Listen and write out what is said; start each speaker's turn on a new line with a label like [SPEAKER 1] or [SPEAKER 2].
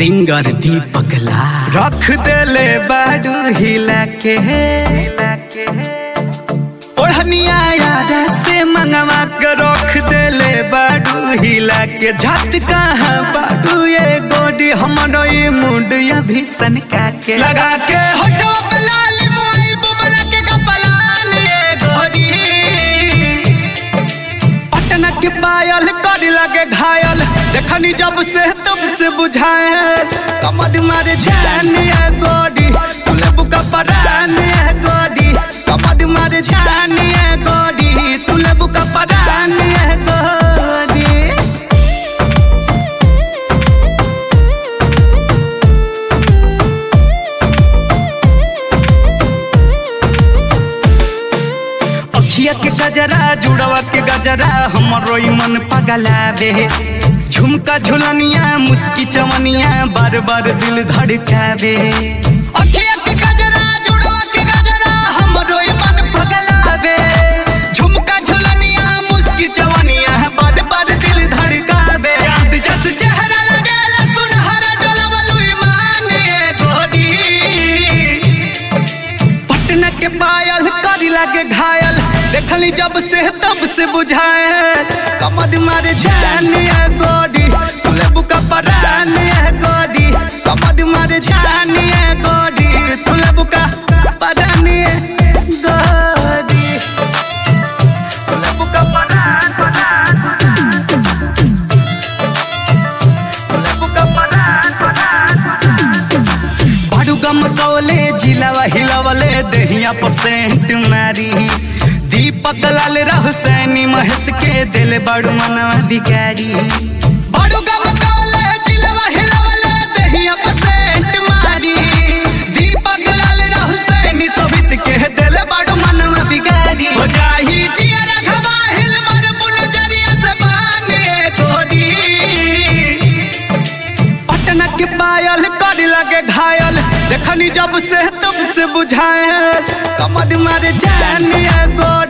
[SPEAKER 1] singer दीपक ला
[SPEAKER 2] रख देले बाडू हिला के ओढ़निया यारा से मंगवा के रख देले बाडू हिला के झट कहाँ बाडू ये गोडी हमरो ये मुंड या भीषण का के लगा के होठो पे लाल मोई बुमरा के कपलान ये गोडी पटना के पायल कर लगे घायल देखनी जब से तब से बुझाए कमर मारे जान ये गोडी तुले बुका परान ये गोडी कमर मारे जान ये गोडी तुले बुका परान ये गोडी अखिया के गजरा जुड़वा के गजरा हमरो ई मन पगलावे झुमका झुलनिया मुस्की चवनिया बार बार दिल धड़कावे अखिया के गजरा जुड़वा के गजरा हमरो ई मन पगलावे झुमका झुलनिया मुस्की चवनिया बार बार दिल धड़कावे चांद जस चेहरा लगेला सुनहरा डोलवलु ईमान ये गोरी पटना के पायल करी लागे घायल देखली जब से तब से बुझाए कमर मारे जान ये गोडी तुले बुका परान ये गोडी कमर मारे जान ये गोडी तुले बुका परान ये गोडी तुले बुका परान परान तुले बुका परान परान बाडू गम कौले जिलावा हिलावले दहिया पसेंट मारी दीपक लाल राहु सैनी महेश के दिल बाडू मनवा अधिकारी बाडू गम कौले जिलावा हिलावले दहिया पसेंट मारी दीपक लाल राहु सैनी सोभित के दिल बाडू मनवा बिगाड़ी हो जाही जिया रखवा हिल मर पुन जरिया से बाने कोडी पटना के पायल कर लगे घायल देखनी जब से तब से बुझाए कमर मारे जान ये गोरी